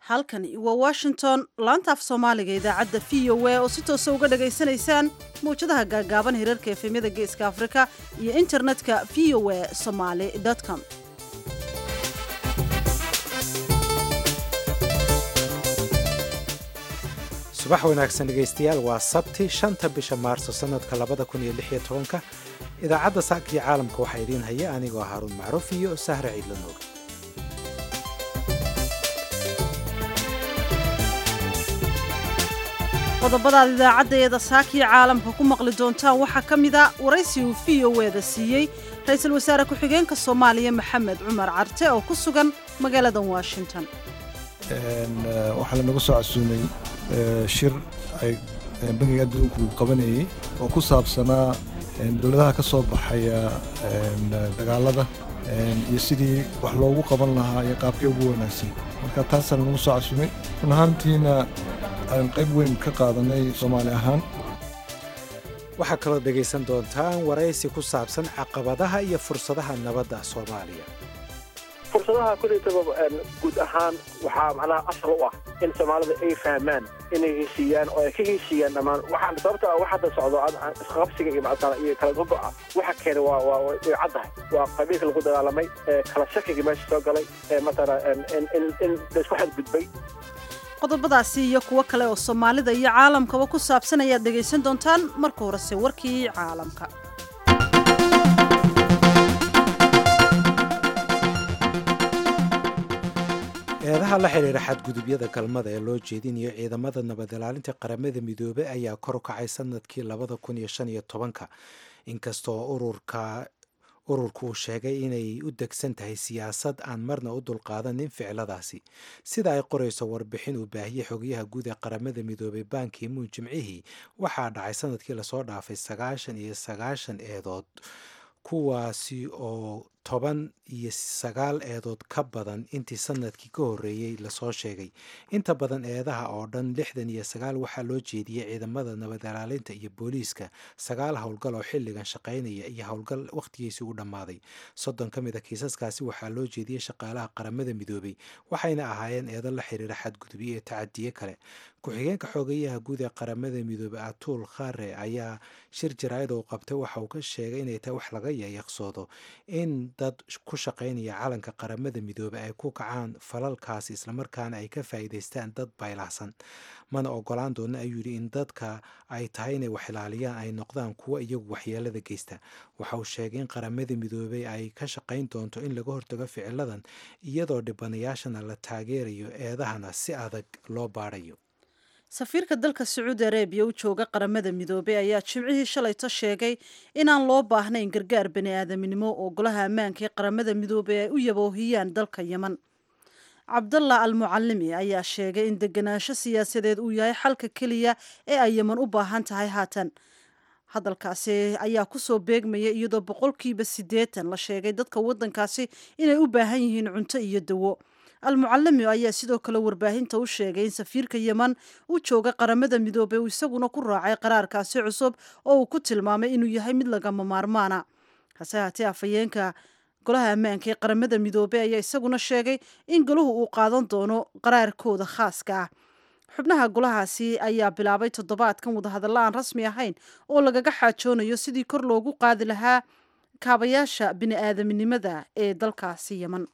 halkani waa washington laanta af soomaaliga idaacadda v o a oo si toosa uga dhagaysanaysaan mawjadaha gaagaaban hirarka efemyada geeska afrika iyo internetka v o a somaly com subax wanaagsan dhegaystayaal waa sabti shanta bisha maarso sanadka labada kun iyo lix iyo tobanka idaacadda saakii caalamka waxaa idiin haya anigoo haaruun macruuf iyo sahre ciidlanoog qodobadaad idaacaddeeda saakii caalamka ku maqli doontaan waxaa ka mid a waraysi uu v o eeda siiyey ra-iisul wasaare ku-xigeenka soomaaliya maxamed cumar carte oo ku sugan magaalada washington waxaa lanagu soo casuumay shir ay bangiga adduunku qabanayey oo ku saabsanaa dowladaha ka soo baxaya dagaalada iyo sidii wax loogu qaban lahaa iyo qaabkii ugu wanaagsan marka taasaa lanagu soo casuumay run ahaantiina aan qayb weyn ka qaadanay soomaali ahaan waxaa kaloo dhegaysan doontaan waraysi ku saabsan caqabadaha iyo fursadaha nabadda soomaaliya fursadaha kulaytaba guud ahaan waxaa macnaha asal u ah in soomaalida ay fahmaan inay heshiiyaan oo ay ka heshiiyaan dhammaan waxaan sababta wax hadda socdo isqabsiga iyo mactana iyo kala gogo'a waxa keena waa waa way caddahay waa qabiilka lagu dagaalamay kala shakiga meesha soo galay matala in in laisku xadgudbay qodobadaasi iyo kuwo kale oo soomaalida iyo caalamkaba ku saabsan ayaad dhegaysan doontaan marka horese warkii caalamka eedaha la xidhiira xadgudubyada galmada ee loo jeedinayo ciidamada nabad ilaalinta qaramada midoobey ayaa kor u kacay sanadkii labada kun iyo shan iyo tobanka inkastoo ururka ururku uu sheegay inay u degsan tahay siyaasad aan marna u dulqaadanin ficiladaasi sida ay qorayso warbixin uu baahiyey xogayaha guud ee qaramada midoobey banki muun jimcihii waxaa dhacay sanadkii lasoo dhaafay sagaashan iyo sagaashan eedood kuwaasi oo toban iyo sagaal eedood ka badan intii sanadkii ka horreeyey lasoo sheegay inta badan eedaha oo dhan lixdan iyo sagaal waxaa loo jeediyey ciidamada nabad ilaalinta iyo booliiska sagaal howlgal oo xilligan shaqaynaya iyo howlgal wakhtigiisii u dhammaaday soddon ka mid a kiisaskaasi waxaa loo jeediyey shaqaalaha qaramada midoobey waxayna ahaayeen eedo la xiriira xadgudubyo iyo tacadiye kale ku-xigeenka xoogayaha guud ee qaramada midoobey atuul khare ayaa shir jaraa'id uu qabtay waxa uu ka sheegay inay tahay wax laga yayaqsoodo in dad ku shaqaynaya calanka qaramada midoobey ay ku kacaan falalkaasi islamarkaana ay ka faa'iidaystaan dad baylahsan mana ogolaan doona ayuu yidhi in dadka ay tahay inay wax ilaaliyaan ay noqdaan kuwo iyagu waxyeelada geysta waxa uu sheegay in qaramada midoobey ay ka shaqayn doonto in laga hortago ficiladan iyadoo dhibanayaashana la taageerayo eedahana si adag loo baadhayo safiirka dalka sacuudi arabiya u jooga qaramada midoobey ayaa jimcihii shalayto sheegay inaan loo baahnayn gargaar bani aadaminimo oo golaha ammaanka ee qaramada midoobey ay u yaboohiyaan dalka yeman cabdallah al mucalimi ayaa sheegay in deganaansho siyaasadeed uu yahay xalka keliya ee ay yeman u baahan tahay haatan hadalkaasi ayaa kusoo beegmaya iyadoo boqolkiiba siddeetan la sheegay dadka waddankaasi inay u baahan yihiin cunto iyo dawo al-mucalimi ayaa sidoo kale warbaahinta u sheegay in safiirka yeman u jooga qaramada midoobey uu isaguna ku raacay qaraarkaasi cusub oo uu ku tilmaamay inuu yahay mid lagama maarmaana hase haatee afhayeenka golaha ammaanka ee qaramada midoobey ayaa isaguna sheegay in golahu uu qaadan doono qaraarkooda khaaska ah xubnaha golahaasi ayaa bilaabay toddobaadkan wadahadalla aan rasmi ahayn oo lagaga xaajoonayo sidii kor loogu qaadi lahaa kaabayaasha bini aadaminimada ee dalkaasi yeman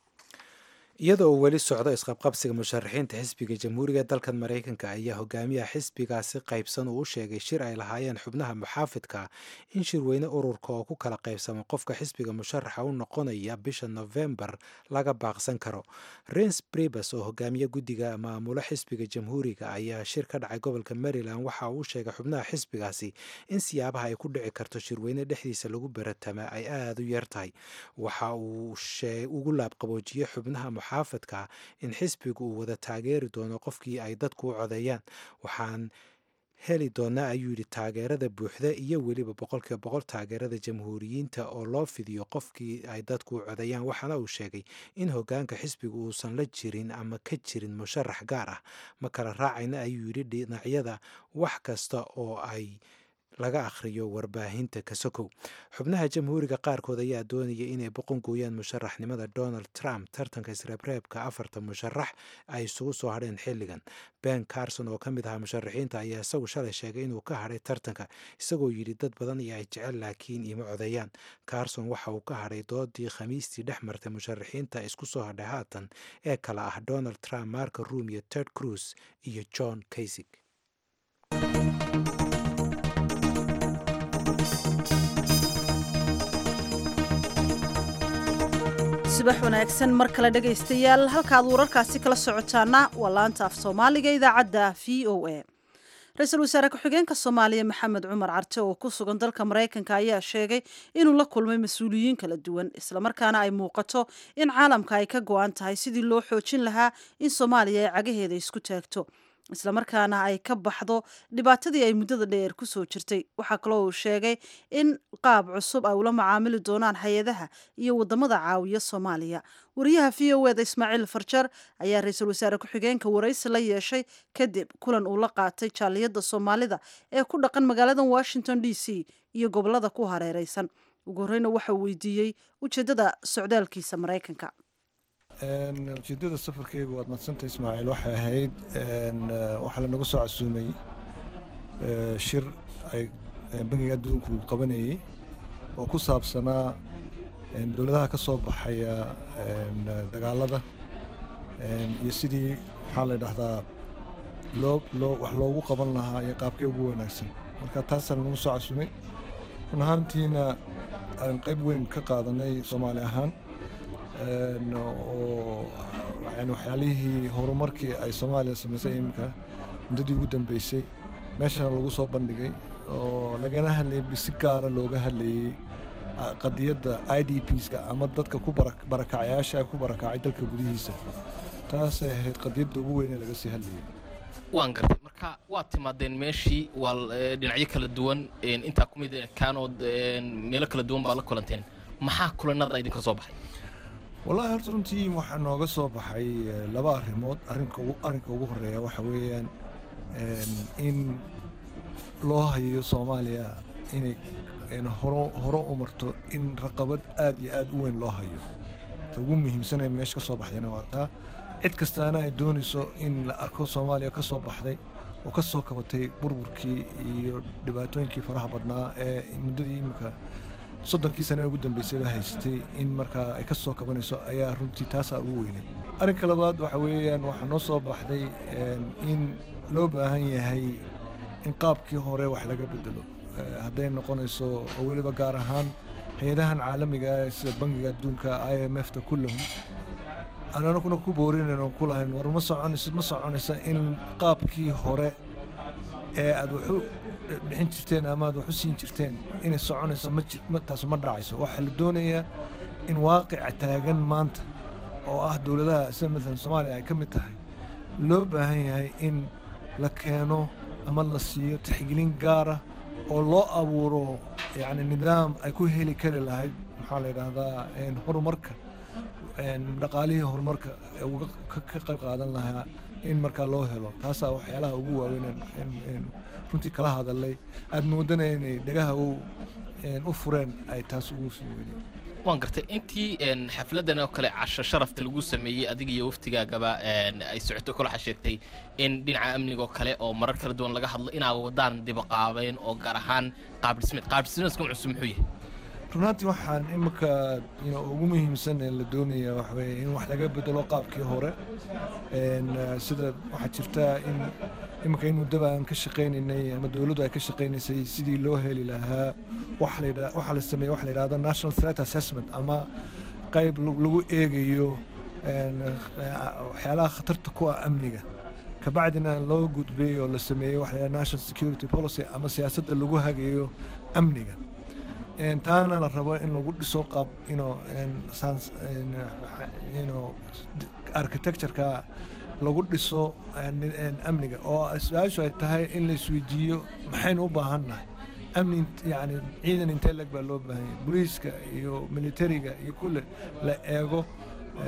iyadoo uu weli socdo isqabqabsiga musharaxiinta xisbiga jamhuuriga ee dalkan maraykanka ayaa hogaamiyaha xisbigaasi qaybsan uu u sheegay shir ay lahaayeen xubnaha muxaafidka in shirweyne ururka oo ku kala qaybsama qofka xisbiga musharaxa u noqonaya bisha nofembar laga baaqsan karo rens bribes oo hogaamiye guddiga maamulo xisbiga jamhuuriga ayaa shir ka dhacay gobolka maryland waxa uu sheegay xubnaha xisbigaasi in siyaabaha ay ku dhici karto shirweyne dhexdiisa lagu baratama ay aada u yar tahay waxa uu ugu laabqaboojiyey xubnaha muxaafadka in xisbigu uu wada taageeri doono qofkii ay dadku u codeeyaan waxaan heli doonaa ayuu yidhi taageerada buuxda iyo weliba boqolkiiba boqol taageerada jamhuuriyiinta oo loo fidiyo qofkii ay dadku u codeeyaan waxaana uu sheegay in hogaanka xisbigu uusan la jirin ama ka jirin musharax gaar ah ma kala raacayna ayuu yidhi dhinacyada wax kasta oo ay laga akhriyo warbaahinta kasokow xubnaha jamhuuriga qaarkood ayaa doonaya inay boqon gooyaan musharaxnimada donald trump tartanka isreebreebka afarta musharax ay isugu soo hadheen xilligan ben carson oo ka mid ahaa musharaxiinta ayaa isagu shalay sheegay inuu ka hadhay tartanka isagoo yidhi dad badan iyo ay jecel laakiin ima codeeyaan carson waxa uu ka hadhay doodii khamiistii dhex martay musharaxiinta isku soo hadhay haatan ee kala ah donald trump marka room iyo ted cruz iyo john kaysig subax wanaagsan mar kale dhegaystayaal halkaad wararkaasi kala socotaana waa laanta af soomaaliga idaacadda v o a ra-iisul wasaare ku-xigeenka soomaaliya maxamed cumar carte oo ku sugan dalka maraykanka ayaa sheegay inuu la kulmay mas-uuliyiin kala duwan islamarkaana ay muuqato in caalamka ay ka go-an tahay sidii loo xoojin lahaa in soomaaliya ay cagaheeda isku taagto islamarkaana ay ka baxdo dhibaatadii ay muddada dheer ku soo jirtay waxaa kaloo uu sheegay in qaab cusub ay ula macaamili doonaan hay-adaha iyo wadamada caawiya soomaaliya wariyaha v o eda ismaaciil farjar ayaa ra-iisul wasaare ku-xigeenka waraysi la yeeshay kadib kulan uu la qaatay jaaliyadda soomaalida ee ku dhaqan magaalada washington d c iyo gobolada ku hareereysan ugu horeyna waxauu weydiiyey ujeedada socdaalkiisa maraykanka ujeedada safarkeygu waad madsanta ismaaciil waxay ahayd waxaa lanagu soo casuumay shir ay bangiga adduunku qabanayey oo ku saabsanaa dowladaha ka soo baxaya dagaalada iyo sidii maxaa la dhahdaa loo loo wax loogu qaban lahaa iyo qaabkee ugu wanaagsan marka taasaa lanagu soo casuumay run ahaantiina aan qayb weyn ka qaadanay soomaali ahaan oo yani waxyaalihii horumarkii ay soomaaliya samaysay iminka muddadii ugu dambeysay meeshana lagu soo bandhigay oo lagana hadlayay si gaara looga hadlayey qadiyadda i d pska ama dadka ku barakacayaasha ku barakacay dalka gudihiisa taasay ahayd qadiyadda ugu weyn ee laga sii hadlayay waan gartay marka waad timaadeen meeshii waa dhinacyo kala duwan intaa ku mid kaanood meelo kala duwan baa la kulanteen maxaa kulanada idinka soo baxay wallaahi horta runtii waxaa nooga soo baxay laba arrimood arrinka arrinka ugu horeeya waxa weeyaan in loo hayo soomaaliya inay horo hore u marto in raqabad aad iyo aad u weyn loo hayo ta ugu muhiimsanee meesha ka soo baxdayna waa taa cid kastaana ay doonayso in la arko soomaaliya ka soo baxday oo ka soo kabatay burburkii iyo dhibaatooyinkii faraha badnaa ee muddadii imika soddonkii sane ee ugu dambeysayba haysatay in markaa ay ka soo kabanayso ayaa runtii taasaa ugu weynay arrinka labaad waxa weeyaan waxaa noo soo baxday in loo baahan yahay in qaabkii hore wax laga bedelo hadday noqonayso oo weliba gaar ahaan hay-adahan caalamiga sida bangiga adduunka i m f ta kullahum ananaguna ku boorinayno ku lahayn war ma soconayso ma soconaysa in qaabkii hore ee aad waxu bixin jirteen ama aad wax u siin jirteen inay soconayso taas ma dhacayso waxaa la doonayaa in waaqica taagan maanta oo ah dowladaha sida maalan soomaaliya ay ka mid tahay loo baahan yahay in la keeno ama la siiyo tixgelin gaara oo loo abuuro yacni nidaam ay ku heli kari lahayd maxaa la yidhaahdaa horumarka dhaqaalihii horumarka ka qayb qaadan lahaa in markaa loo helo taasaa waxyaalaha ugu waaweyn runtii kala hadalay aad moodana inay dhagaha u fureen ay taas ugu sii weyneen waan gartay intii xafladan oo kale casho sharafta lagu sameeyey adiga iyo waftigaagaba ay socoto kula xasheegtay in dhinaca amniga oo kale oo marar kala duwan laga hadlo inaa wadaan dibaqaabeen oo gaar ahaan qaabdhismeed qaabdhismeedka cusub muxuu yahay runaatii waxaan imika ugu muhiimsan ee la doonaya waxaweye in wax laga bedelo qaabkii hore sida waxaa jirta in imika in muddaba aan ka shaqaynaynay ama dowladdu ay ka shaqaynaysay sidii loo heli lahaa waxaa la sameeye waxa la yidhahda national threat assessment ama qayb lagu eegayo waxyaalaha khatarta ku ah amniga kabacdina loo gudbay oo la sameeyey waxa la yidhahda national security policy ama siyaasadda lagu hagayo amniga taana la rabo in lagu dhiso qaab architectureka lagu dhiso amniga oo su-aashu ay tahay in la isweydiiyo maxaynu u baahannahay amni yani ciidan intee leg baa loo baahanya boliiska iyo militariga iyo kulle la eego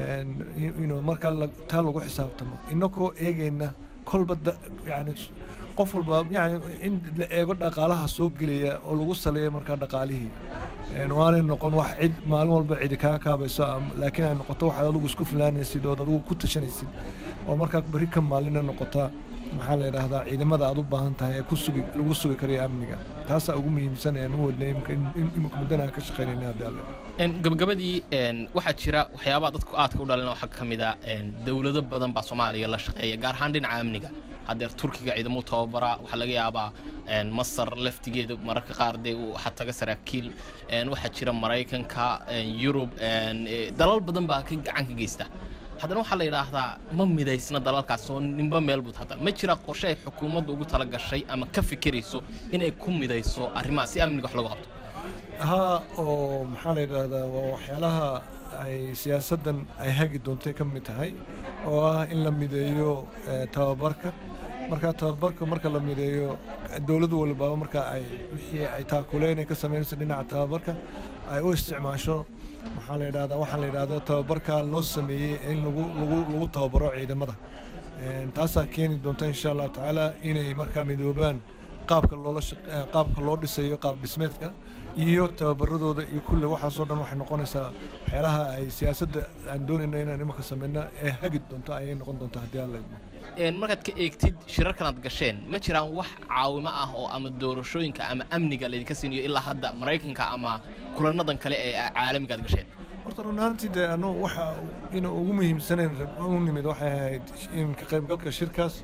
markaa taa lagu xisaabtamo inakoo eegayna kolba yani qof walba yani in la eego dhaqaalaha soo gelaya oo lagu saleeyo markaa dhaqaalihii waanay noqon wax cid maalin walba cidi kaa kaabayso laakiin ay noqoto waxaad adigu isku filaanaysid ood adigu ku tashanaysid oo markaa beri ka maalina noqota maxaa la yidhaahdaa ciidamada aad u baahan tahay ee ku sugi lagu sugi karayo amniga taasaa ugu muhiimsan ee nu wadnay imika muddana aan ka shaqaynayna haddii alle gabagabadii waxaa jira waxyaabaha dadku aadka u dhalin waxaa ka mid a dowlado badan baa soomaaliya la shaqeeya gaar ahaan dhinaca amniga haddeer turkiga ciidamo tababara waxaa laga yaabaa masar laftigeeda mararka qaar dee waxaa taga saraakiil waxaa jira maraykanka yurub dalal badan baa ka gacan ka geysta haddana waxaa la yidhaahdaa ma midaysna dalalkaas oo ninba meel bud hadda ma jira qorshe ay xukuumaddu ugu tala gashay ama ka fikirayso inay ku midayso arrimaha si amniga wax lagu qabto haa oo maxaa la yidhaahdaa waa waxyaalaha ay siyaasaddan ay hagi doontay ka mid tahay oo ah in la mideeyo tababarka marka tababarka marka la mideeyo dowladdu walbaaba marka ay wixii ay taakuleyn ay ka samaynayso dhinaca tababarka ay u isticmaasho maxaa la yidhahdaa waxaa la yidhahda tababarka loo sameeyey in lagu lagu lagu tababaro ciidamada taasaa keeni doonta insha allahu tacaala inay markaa midoobaan qaabka loola qaabka loo dhisayo qaab dhismeedka iyo tababaradooda iyo kulle waxaasoo dhan waxay noqonaysaa waxyaalaha ay siyaasadda aan doonayno inaan imanka samayna ee hagi doonto ayay noqon doontaa haddii alla markaad ka eegtid shirarkan aad gasheen ma jiraan wax caawimo ah oo ama doorashooyinka ama amniga laydinka siinayo ilaa hadda maraykanka ama kulanadan kale ee caalamiga aad gasheen horta run ahaantii dee anu waxa ina ugu muhiimsanayn u nimid waxay ahayd in ka qaybgalka shirkaas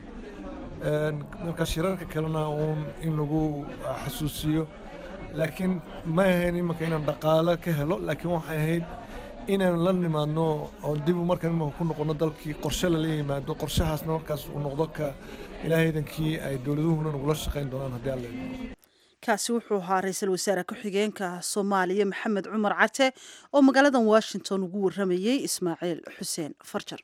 marka shirarka kalena uun in lagu xasuusiyo laakiin ma ahayn imanka inaan dhaqaalo ka helo laakiin waxay ahayd inaan la nimaadno oo dib markaan imanka ku noqono dalkii qorshe lala yimaado qorshahaasna markaas uu noqdo ka ilaahaydankii ay dowladuhuna nagula shaqayn doonaan haddii alla kaasi wuxuu ahaa ra-iisul wasaare ku-xigeenka soomaaliya maxamed cumar cate oo magaaladan washington ugu warramayey ismaaciil xuseen farjar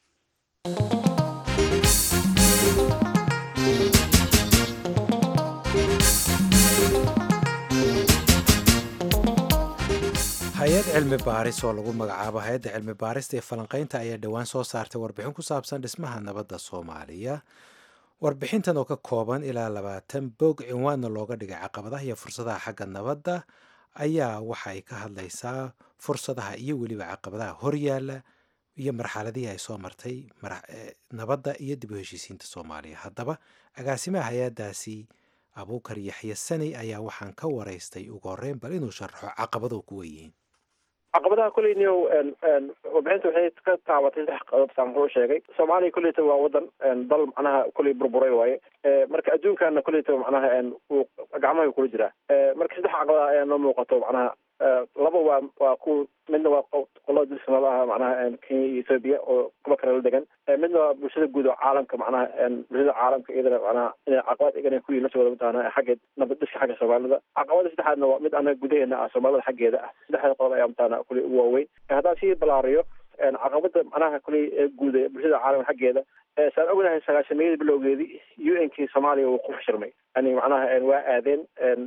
hay-ad cilmi baaris oo lagu magacaabo hay-adda cilmi baarista ee falanqaynta ayaa dhowaan soo saartay warbixin ku saabsan dhismaha nabadda soomaaliya warbixintan oo ka kooban ilaa labaatan bog cinwaanna looga dhigay caqabadaha iyo fursadaha xagga nabadda ayaa waxa ay ka hadlaysaa fursadaha iyo weliba caqabadaha horyaala iyo marxaladihii ay soo martay nabadda iyo dib u heshiisiinta soomaaliya haddaba agaasimaha hay-addaasi abuukar yaxye sani ayaa waxaan ka waraystay ugu horreyn bal inuu sharaxo caqabado kuwa yihiin caqabadaha kuleyniyo warbixinta waxay ka taabatay saddex qodob saan wuxuu sheegay soomaaliya kuleyta waa wadan dal macnaha kuley burburay waaye marka adduunkana kuleyta macnaha uu gacmaha kula jiraa marka saddex caqabada ayaa noo muuqato macnaha laba waa waa ku midna waa qolada dilsanadaha macnaha kenya iyo ethoobia oo kuba kale la degan midna waa bulshada guud oo caalamka macnaha bulshada caalamka iyadana macnaha inay caqabad igana ku yihin la socda mataqaana xagga nabad dhiska xagga soomaalida caqabada saddexaadna waa mid anaga gudaheena ah soomaalida xaggeeda ah saddexda qodob ayaa mataqaana kuley ugu waaweyn haddaan sii balaariyo caqabada macnaha kuley guud ee bulshada caalamka xaggeeda saan ognahay sagaashameeyadii bilowgeedii u n kii soomaaliya uu ku fashirmay yani macnaha waa aadeen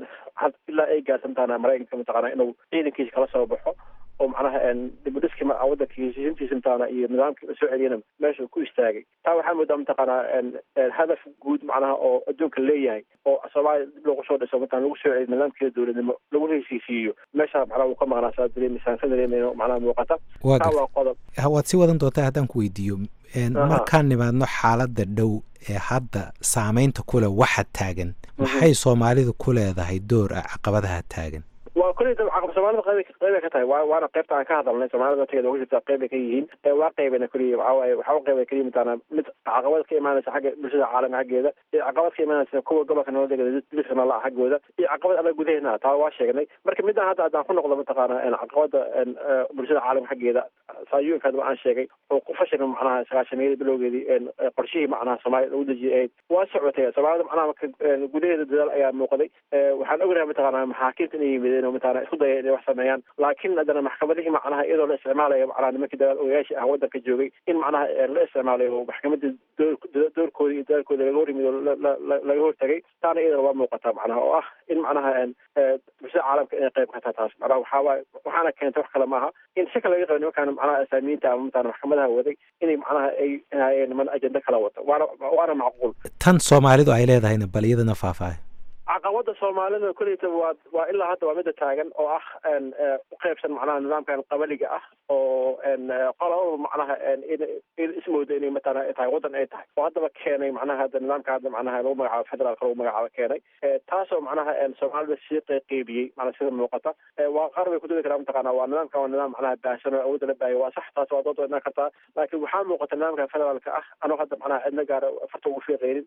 ilaa ay gaarsan mataqaana maraykanka mataqaana inuu ciidankiisa kala soo baxo oo macnaha dibudhiski wadanka heshiisintiisa mataqaana iyo nidaamkii la soo celiyana meesha ku istaagay taa waxaa moodaa mataqaana hadaf guud macnaha oo adduunka leeyahay oo soomaaliya dib loogu soo dhiso mataqana lagu soo celiyo nidaamkeeda dowladnimo lagu heshiisiiyo meesha macnaha uu ka maqnaa saa dareemisaan ka dareemayno macnaha muuqata taa waa qodob waad sii wadan doontaa haddaan ku weydiiyo markaan nimaadno xaaladda dhow ee hadda saameynta kule waxa taagan maxay soomaalidu ku leedahay door ah caqabadaha taagan waa kuley caqab soomaalida qayb qaybay ka tahay waa waana qaybta aan ka hadalnay soomaalida tegeeda uga jirta qaybay ka yihiin waa qaybana kuley waxaa waaye waxaa u qaybay keliya mataana mid caqabad ka imaanaysa xagga bulshada caalamka xaggeeda iyo caqabad ka imaanaysa kuwa gobolka nala degada liska nala xaggooda iyo caqabad anaga gudaheena taa waa sheegnay marka midaan hadda haddaan ku noqdo mataqaana caqabada bulshada caalamka xaggeeda saayuunka aan sheegay oo ku fashilma macnaha sagaashameeyada bilowgeedii qorshihii macnaha soomaaliya lagu dejiyay ahayd waa socotay soomaalida macnaha gudaheeda dadaal ayaa muuqday waxaan ognahay mataqaana maxaakiimta inay yimideen dayn oo mataqaana isku daya inay wax sameeyaan laakiin haddana maxkamadihii macnaha iyadoo la isticmaalayo macnaha nimankii dagaal ogayaashii ah waddanka joogay in macnaha la isticmaalayo maxkamadda doorkooda iyo dadaalkooda laga horyimido laga hortagay taana iyadana waa muuqataa macnaha oo ah in macnaha bulshada caalamka inay qayb ka tahay taas macnaha waxaawaaye waxaana keentay wax kale maaha in si kale laga qabo nimankaan macnaha asaamiyiinta ama mataqana maxkamadaha waday inay macnaha ay inayeen niman ajenda kala wata waana waana macquul tan soomaalidu ay leedahayna bal iyadana faahfaahay caqabada soomaalida kuleyta waa waa ilaa hadda waa mida taagan oo ah u qaybsan macnaha nidaamkan qabaliga ah oo qolaba macnaha in ismooda inay matala tahay waddan ay tahay oo haddaba keenay macnaha hadda nidaamka hadda macnaha lagu magacaabo federaalka lagu magacaabo keenay taasoo macnaha soomaalida sii qeybiyey macnaa sida muuqata waa qaar bay kududi karaa mataqaana waa nidaamka waa nidaam macnaha baahsan oo awoodda la baahiyo waa sax taas waa dood wadnaan kartaa laakiin waxaa muuqata nidaamka federaalka ah anoo hadda macnaha cidna gaara farta ugu fiiqeynin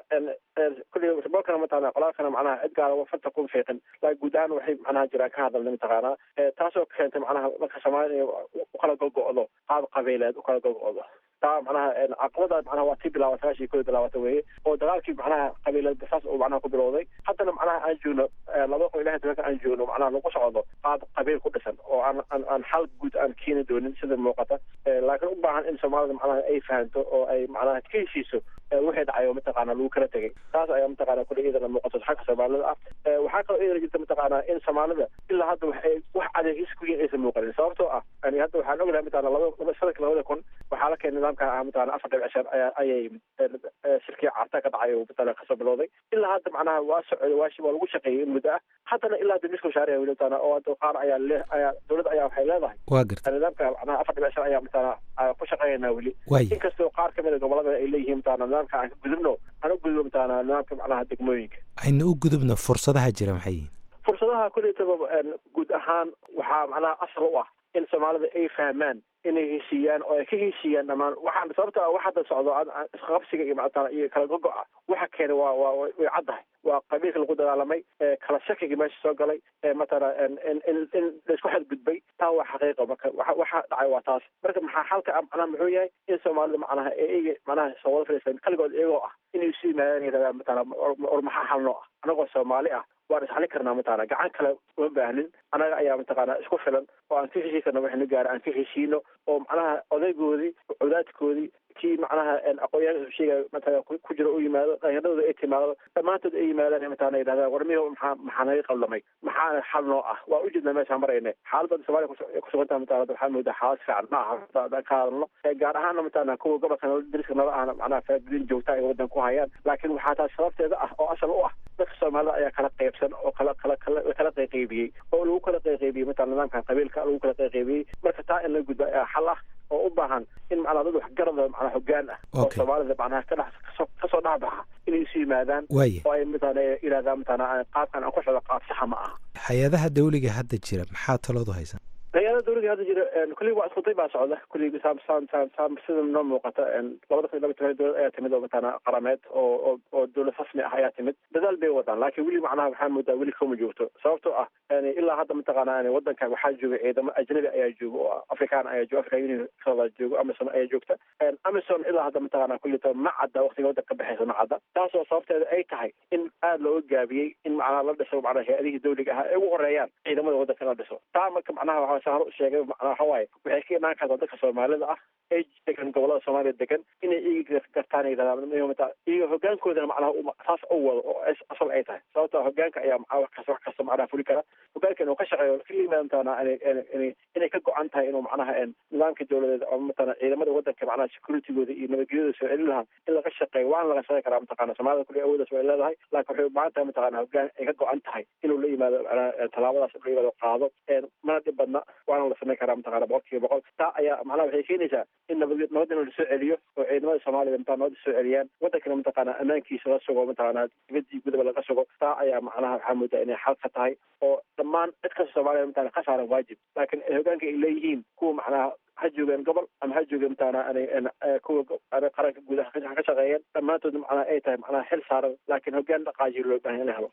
kulli bolkana mataqana qolaalkana macnaha cid gaara farta ku fiiqin laakiin guud ahaan waxay macnaha jiraan ka hadalna mataqaanaa taasoo keentay macnaha marka soomaalida u kala gogo'do qaab qabiileed u kala gogo'do taa macnaha caqabada macnaha waa tii bilaawata meeshii kooda bilaawata weeye oo dagaalkii macnaha qabiileed saas uu macnaha ku bilowday haddana macnaha aan joogno laba kun ilahay tobanka aan joogno macnaha lagu socdo qaab qabiil ku dhisan oo aan aan aan xal guud aan keeni doonin sida muuqata laakiin u baahan in soomaalida macnaha ay fahanto oo ay macnaha ka heshiiso wixii dhacay oo mataqaana lagu kala tegay taas ayaa mataqaana kule iyadana muuqato xagga soomaalida ah waxaa kaloo iyadana jirta mataqaana in soomaalida ilaa hadda waxay wax adeegis ku yihin aysan muuqanin sababtoo ah yani hadda waxaan ognahay mataqana laba laba sanadka labada kun waxaa la keenay nidaamka ah mataqana afar dhibic shan ayaa ayay shirkii carta ka dhacay oo mataqana kasoo bilowday ilaa hadda macnaha waa socday waa waa lagu shaqeeyey in muddo ah haddana ilaa hadda miska shaariya weli mataqana oo hadda qaar ayaa le ayaa dowladda ayaa waxay leedahay waa garta nidaamka macnaha afar dhibic shan ayaa mataqana ku shaqeeynaa weli waay inkastoo qaar kamid a gobolada ay leeyihiin mataqana nidaamka aan ka gudubno aan u gudubno mataqana nidaamka macnaha degmooyinka ayna u gudubno fursadaha jira maxay yihiin fursadaha kuleytaba guud ahaan waxaa macnaha asal u ah in soomaalida ay fahmaan inay heshiiyaan oo ay ka heshiiyaan dhammaan waxaan sababta wax hadda socdo isqabsiga iyo macnaa iyo kala gogo-a waxa keenay waa waa way caddahay waa qabiilka lagu dagaalamay kala shakiga meesha soo galay matala in in in laisku xadgudbay taa waa xaqiiqa marka waxa waxa dhacay waa taas marka maxaa xalka ah macnaha muxuu yahay in soomaalida macnaha eega macnaha soo wada fadhiistaan kaligood iyagoo ah inay isu yimaadaan yidhahdaan matala or maxaa xalnoo ah anagoo soomaali ah waan isxalin karnaa mataqana gacan kale uma baahnin anaga ayaa mataqana isku filan oo aan ka heshii karna waxaynu gaara aan ka heshiino oo macnaha odaygoodii cawdaadkoodii kii macnaha aqoonyahanka sheegaya matala ku jiro u yimaado dhallinyaradooda ay timaado dhammaantood ay yimaadaan mataqana yidhahdaan war miyo maxaa maxaa naga qaldamay maxaana xal noo ah waa ujeednaa meeshaan marayna xaaladda soomaaliya kusugantaa matala waxaa moodaa xaalad fiican ma aha haddaan ka hadalno gaar ahaanna matala kuwa gobolka dariska nala ahna macnaha faagudin joogta ay waddan ku hayaan laakiin waxaa taas sababteeda ah oo asal u ah dadka soomaalida ayaa kala qaybsan oo kala kala kala kala qayqaybiyey oo lagu kala qayqaybiyey matala nidaamkan qabiilka lagu kala qayqaybiyey marka taa in la gudba ayaa xal ah oo u baahan in macnaa dad waxgarada macnaa hoggaan ah oo soomaalida macnaha ka dhex kasoo kasoo dhexbaxa inay isu yimaadaan waaya oo ay matala yidhahdaan matala qaabkan aan ku socdo qaab saxa ma aha hay-adaha dawliga hadda jira maxaa taloodu haysan hay-ada dawliga hadda jira kulli waa iskuday baa socda kulli saam saam saam saam sida noo muuqata labada kun iyo laba toban dowlad ayaa timid oo matala qarameed oo oo oo dowlad rasmi ah ayaa timid dadaal bay wadaan laakiin weli macnaha waxaa moodaa weli kama joogto sababtoo ah yani ilaa hadda mataqaana yani wadanka waxaa jooga ciidamo ajnabi ayaa jooga oo afrikaan ayaa jooga african union kasoo jooga amazon ayaa joogta amazon ilaa hadda mataqaana kullita ma cadda waqtiga wadanka ka baxaysa ma cadda taasoo sababteeda ay tahay in aada looga gaabiyey in macnaha la dhiso macnaha hay-adihii dawliga ahaa ay ugu horeeyaan ciidamada wadanka in la dhiso taa marka macnaha waxaa saan hor u sheegay macnaha waxa waaye waxay ka imaan kartaa dadka soomaalida ah ee degan gobolada soomaaliya degan inay iyaga gartaan yidhahdaan iyaga hogaankoodana macnaha saas u wado oo asal ay tahay sababtoo hogaanka ayaa macnaha wax kasta wax kasta macnaha fuli kara hogaanka inuu ka shaqeeyo ka yimaadantana inay inay ka go-an tahay inuu macnaha nidaamka dowladeed ama matala ciidamada wadanka macnaha securitygooda iyo nabadgelyada soo celin lahaa in laga shaqeeyo waana laga shaqeyn karaa mataqana soomaalida kulli awoodaas way leedahay laakiin waxay u baahan tahay mataqana hogaan ay ka go-an tahay inuu la yimaado macnaha tallaabadaas la yimaado qaado mana dhib badna waana la sameyn karaa mataqana boqol kiiba boqol taa ayaa macnaha waxay keenaysaa in nabad nabad in la soo celiyo oo ciidamada soomaalida mataa nabada soo celiyaan wadankana mataqana ammaankiisa la sugo mataqana dibadii gudaba laga sugo taa ayaa macnaha waxaa moodaa inay xal ka tahay oo dhammaan cid kasta soomaaliya mataqana ka saaran waajib laakiin hogaanka ay leeyihiin kuwa macnaha ha joogeen gobol ama ha joogeen mataqana kuwa qaranka guud ha ka shaqeeyeen dhammaantood macnaha ay tahay macnaha xil saaran laakiin hogaan dhaqaajiyo loo baahan in la helo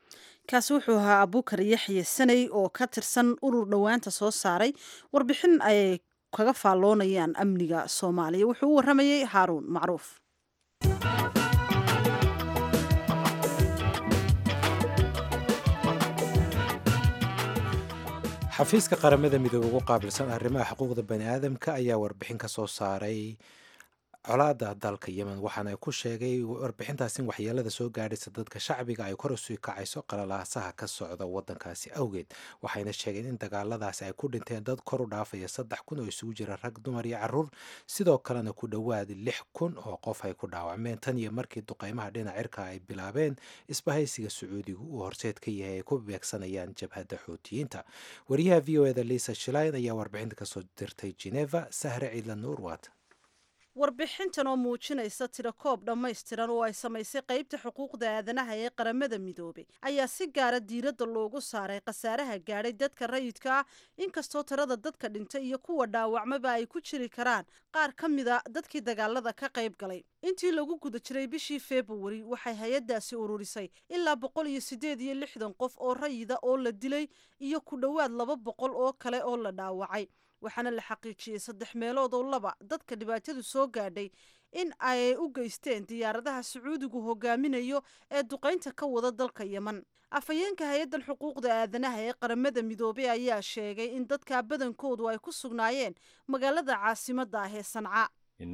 kaasi wuxuu ahaa abuukar yaxye saney oo ka tirsan urur dhowaanta soo saaray warbixin ay kaga faalloonayaan amniga soomaaliya wuxuu u warramayey haaruun macruuf xafiiska qaramada midoobe ugu qaabilsan arrimaha xuquuqda bani aadamka ayaa warbixin ka soo saaray colaada dalka yemen waxaana ay ku sheegay warbixintaas in waxyeelada soo gaadhaysa dadka shacbiga ay kor usii kacayso qalalaasaha ka socda wadankaasi awgeed waxayna sheegeen in dagaaladaasi ay ku dhinteen dad kor u dhaafaya saddex kun oo isugu jira rag dumar iyo caruur sidoo kalena ku dhowaad lix kun oo qof ay ku dhaawacmeen tan iyo markii duqeymaha dhinac cirka ay bilaabeen isbahaysiga sacuudigu uu horseed ka yahay ay ku beegsanayaan jabhadda xuutiyiinta wariyaha v o eda lisa shilayn ayaa warbixinta kasoo dirtay geneva sahre ciidla nuurwaat warbixintan oo muujinaysa tirakoob dhammaystiran oo ay samaysay qaybta xuquuqda aadanaha ee qaramada midoobay ayaa si gaara diiradda loogu saaray khasaaraha gaadhay dadka rayidka ah inkastoo tirada dadka dhintay iyo kuwa dhaawacmaba ay ku jiri karaan qaar ka mida dadkii dagaalada ka qayb galay intii lagu guda jiray bishii februari waxay hay-addaasi ururisay ilaa boqol iyo siddeed iyo lixdan qof oo rayida oo la dilay iyo ku dhowaad laba boqol oo kale oo la dhaawacay waxaana la xaqiijiyey saddex meelood oo laba dadka dhibaatadu soo gaadhay in ay u geysteen diyaaradaha sacuudigu hogaaminayo ee duqaynta ka wada dalka yemen afhayeenka hay-addan xuquuqda aadanaha ee qaramada midoobey ayaa sheegay in dadka badankoodu ay ku sugnaayeen magaalada caasimadda ah ee sanca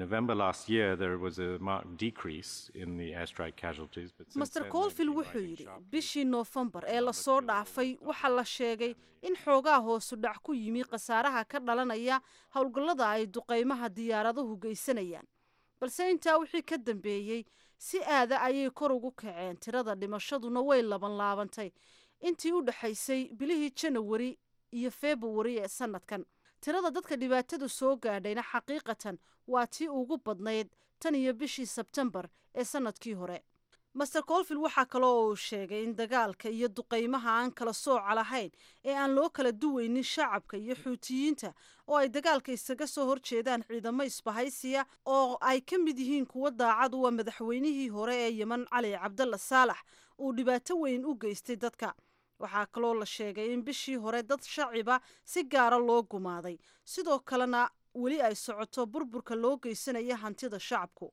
master colville wuxuu yidhi bishii noofembar ee lasoo dhaafay waxaa la sheegay in xoogaa hoosu dhac ku yimi khasaaraha ka dhalanaya howlgallada ay duqaymaha diyaaraduhu geysanayaan balse intaa wixii ka dambeeyey si aada ayay kor ugu kaceen tirada dhimashaduna way laban laabantay intii u dhexaysay bilihii janawari iyo februari ee sanadkan tirada dadka dhibaatadu soo gaadhayna xaqiiqatan waa tii ugu badnayd tan iyo bishii sebtembar ee sanadkii hore master colville waxaa kaloo uu sheegay in dagaalka iyo duqaymaha aan kala sooca lahayn ee aan loo kala duweynin shacabka iyo xuutiyiinta oo ay dagaalka isaga soo horjeedaan ciidamo isbahaysiya oo ay ka mid yihiin kuwo daacad uwa madaxweynihii hore ee yemen cali cabdalla saalax uu dhibaato weyn u geystay dadka waxaa kaloo la sheegay in bishii hore dad shaciba si gaara loo gumaaday sidoo kalena weli ay socoto burburka loo geysanaya hantida shacabku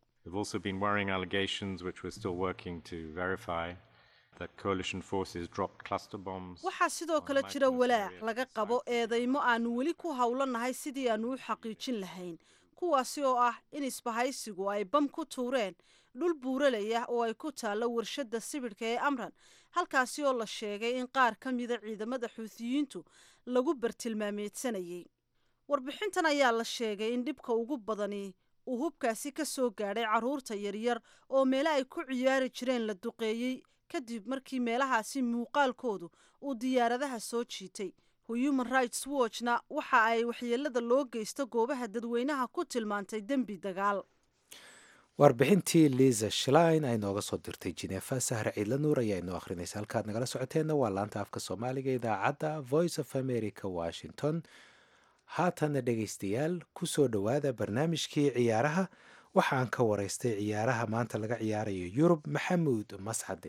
waxaa sidoo kale jira walaac laga qabo eedaymo aanu weli ku howlanahay sidii aanu u xaqiijin lahayn kuwaasi oo ah in isbahaysigu ay bam ku tuureen dhul buuralaya oo ay ku taallo warshadda sibidhka ee amran halkaasi oo la sheegay in qaar ka mida ciidamada xuutiyiintu lagu bartilmaameedsanayay warbixintan ayaa la sheegay in dhibka ugu badani uu hubkaasi ka soo gaadhay carruurta yaryar oo meele ay ku ciyaari jireen la duqeeyey kadib markii meelahaasi muuqaalkoodu uu diyaaradaha soo jiitay human rights watchna waxa ay waxyeelada loo geysto goobaha dadweynaha ku tilmaantay dembi dagaal warbixintii liza shlein ay nooga soo dirtay jinefa sahre ciidla nuur ayaa inoo akhrinaysa halkaad nagala socoteenna waa laanta afka soomaaliga idaacadda voice of america washington haatana dhegaystayaal ku soo dhowaada barnaamijkii ciyaaraha waxaan ka waraystay ciyaaraha maanta laga ciyaarayo yurub maxamuud mascade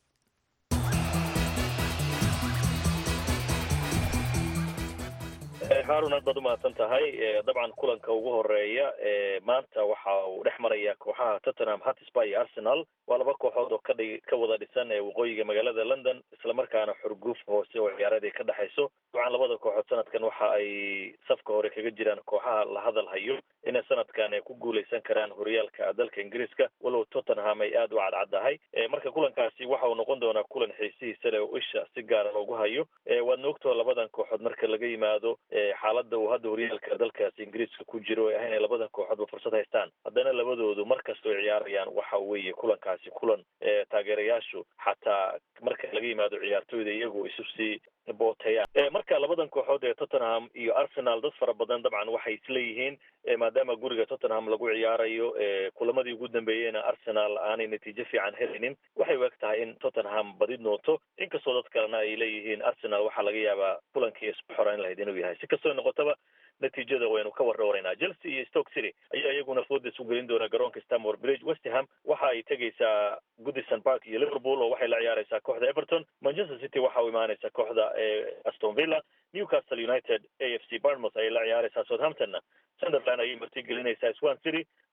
haarun aad baad umahadsan tahay dabcan kulanka ugu horeeya maanta waxa uu dhex maraya kooxaha tottenham hatisba iyo arsenal waa laba kooxood oo kadhi ka wada dhisan ee waqooyiga magaalada london islamarkaana xurguf hoose oo ciyaaradii ka dhexayso dabcan labada kooxood sanadkan waxa ay safka hore kaga jiraan kooxaha la hadal hayo inay sanadkan ay ku guuleysan karaan horyaalka dalka ingiriiska walow tottenham ay aada u cadcaddahay marka kulankaasi waxa uu noqon doonaa kulan xiisihiisa leh oo isha si gaara loogu hayo waadna ogtoo labadan kooxood marka laga yimaado xaaladda uu hadda horyaalka dalkaasi ingiriiska ku jiro ee ah inay labadan kooxoodba fursad haystaan haddana labadoodu mar kasta ay ciyaarayaan waxa weeye kulankaasi kulan taageerayaashu xataa marka laga yimaado ciyaartooyda iyagu isu sii bootayaan marka labadan kooxood ee tottenham iyo arsenal dad fara badan dabcan waxay isleeyihiin maadaama guriga tottenham lagu ciyaarayo kulamadii ugu dambeeyeyna arsenal aanay natiijo fiican helaynin waxay u eg tahay in tottenham badi noqoto inkastoo dad kalena ay leeyihiin arsenal waxaa laga yaabaa kulankii isku xoreyn lahayd inuu yahay si kastoo noqotaba natiijada waynu ka warrawareynaa chelsea iyo stoke city ayaa iyaguna foodas u gelin doona garoonka stamford bridge westham waxa ay tegaysaa goodison park iyo liverpool oo waxay la ciyaareysaa kooxda everton manchester city waxa u imaaneysaa kooxda aston villa newcastle united a f c barnmouth ayay la ciyaareysaa southamptonna sunderland ayay marti gelinaysaa swan city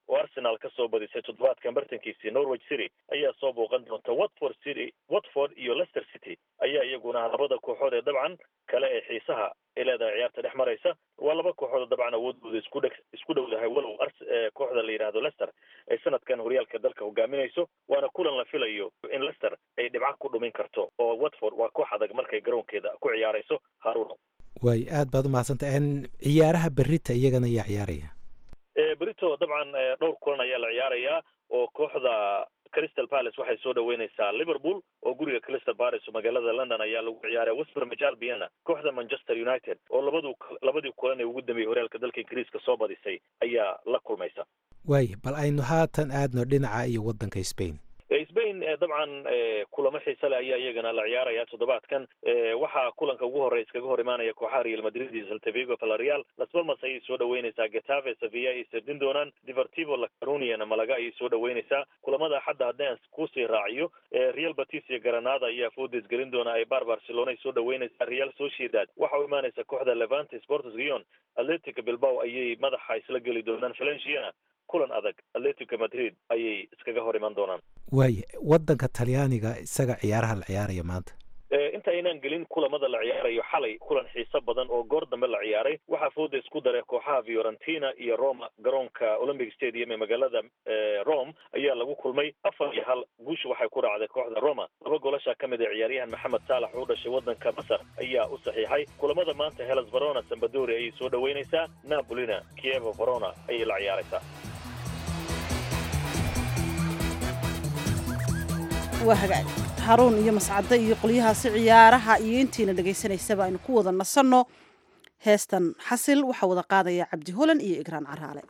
oo arsenal ka soo badisay toddobaadkan bartankiisii norwich city ayaa soo booqan doonta watford city watford iyo leicester city ayaa iyaguna labada kooxood ee dabcan kale ee xiisaha ay leedahay ciyaarta dhex maraysa waa laba kooxood oo dabcan awoodooda isku dhe isku dhowdahay walow kooxda la yidhaahdo leicester ay sanadkan horyaalka dalka hogaaminayso waana kulan la filayo in leicester ay dhibco ku dhumin karto oo watford waa koox adag markay garoonkeeda ku ciyaarayso haruno waay aad baad umahadsantah ciyaaraha berita iyagana ayaa ciyaaraya berito dabcan dhowr kulan ayaa la ciyaarayaa oo kooxda crystal palace waxay soo dhaweyneysaa liverpool oo guriga crystal palace oo magaalada london ayaa lagu ciyaaraya westbromwich albion kooxda manchester united oo labadu labadii kulan ee ugu dambeeyey horyaalka dalka ingiriiska soo badisay ayaa la kulmaysa waay bal aynu haatan aadno dhinaca iyo waddanka spain spain dabcan kulamo xiise leh ayaa iyagana la ciyaaraya toddobaadkan waxaa kulanka ugu horey iskaga hor imaanaya kooxaha real madrid iyo saltavigo valerial las palmas ayay soo dhaweyneysaa getave sevilla ayay sardin doonaan divertivo lacaruniana malaga ayay soo dhaweyneysaa kulamada axadda haddii aan kusii raaciyo real batis iyo granada ayaa foodes gelin doona ay bar barcelona ay soo dhaweyneysaa real sociedad waxa u imaaneysa kooxda levante sports gion atletic bilbao ayay madaxa isla geli doonaan valenciana kulan adag atletico madrid ayay iskaga hor iman doonaan waaya waddanka talyaaniga isaga ciyaaraha la ciyaaraya maanta inta aynaan gelin kulamada la ciyaarayo xalay kulan xiiso badan oo goor dambe la ciyaaray waxaa fooda isku daray kooxaha fiorentina iyo roma garoonka olympic stadium ee magaalada rome ayaa lagu kulmay afar iyo hal guusha waxay ku raacday kooxda roma laba golasha ka mid a ciyaaryahan maxamed saalax oo dhashay waddanka masar ayaa u saxiixay kulamada maanta helas verona sambadori ayay soo dhaweyneysaa napolina kievo verona ayay la ciyaaraysaa waa hagaag haruun iyo mascadde iyo qolyahaasi ciyaaraha iyo intiina dhegaysanaysaba aynu ku wada nasanno heestan xasil waxaa wada qaadaya cabdi holan iyo igraan caraale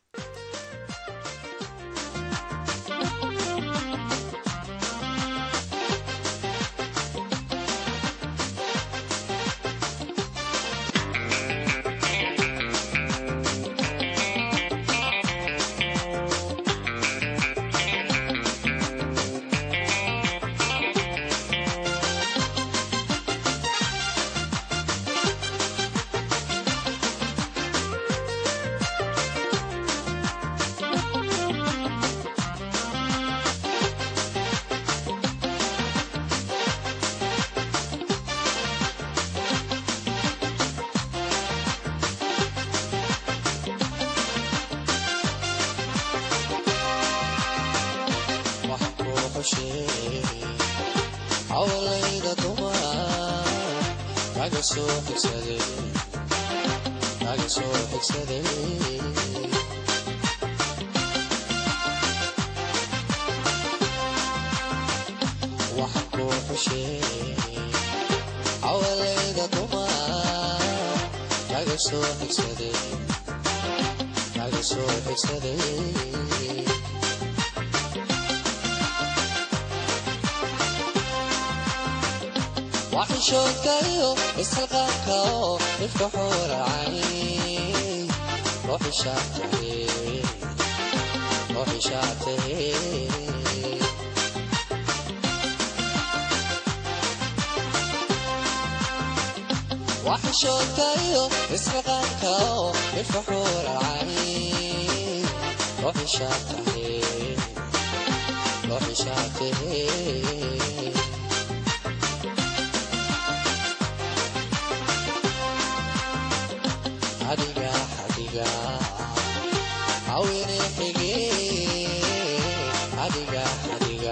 waxishoodkayo isxilqaanka oo dhifka xuuracay ruuxishaatahe waxishoodkayo isxilqaanka oo dhifka xuuracay ruuxishaatahe ruuxishaatahe adiga adiga awine xige adiga adiga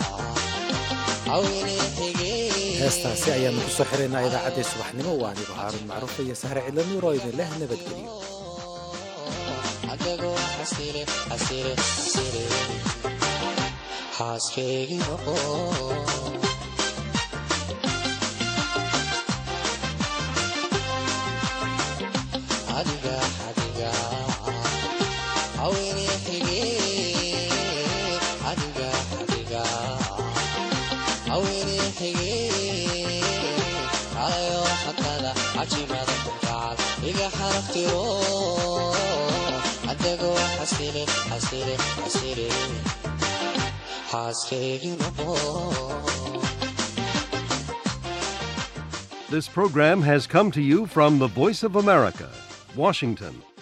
awine xige heestaasi ayaanu ku soo xiraynaa idaacaddii subaxnimo waa anigu haaruun macruuf iyo sahre cidla nuur oo idin leh nabadgeliyo adagoo xasile xasile xasile xaaskeygi noqo adiga adiga awine xige adiga adiga awine xige ayo xatada cajimada kunkacal iga xaraftiro adagoo xasile xasile xasile xaaskeygi noqo This program has come to you from the Voice of America, Washington.